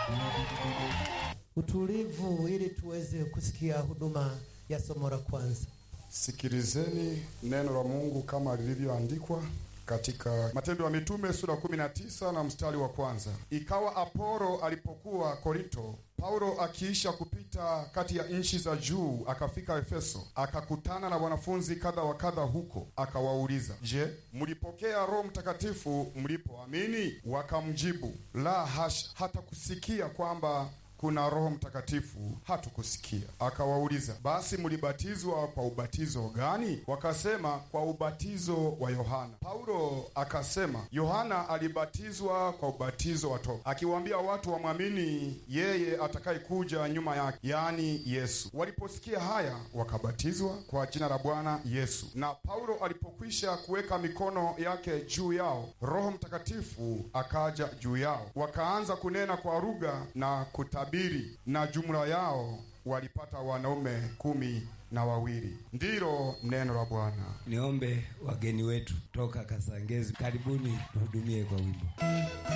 utulivu ili tuweze kusikia huduma ya somo la kwanza. Sikilizeni neno la Mungu kama lilivyoandikwa katika Matendo ya Mitume sura 19 na mstari wa kwanza. Ikawa Apolo alipokuwa Korinto, Paulo akiisha kupita kati ya nchi za juu akafika Efeso, akakutana na wanafunzi kadha wa kadha huko, akawauliza, Je, mlipokea Roho Mtakatifu mlipoamini? Wakamjibu, la hasha, hata kusikia kwamba kuna Roho Mtakatifu hatukusikia. Akawauliza, basi mlibatizwa kwa ubatizo gani? Wakasema, kwa ubatizo wa Yohana. Paulo akasema, Yohana alibatizwa kwa ubatizo wa toba, akiwaambia watu wamwamini yeye atakayekuja nyuma yake, yaani Yesu. Waliposikia haya, wakabatizwa kwa jina la Bwana Yesu. Na Paulo alipokwisha kuweka mikono yake juu yao, Roho Mtakatifu akaja juu yao, wakaanza kunena kwa lugha na kutabiri na jumla yao walipata wanaume kumi na wawili. Ndilo neno la Bwana. Niombe wageni wetu toka Kasangezi, karibuni tuhudumie kwa wimbo.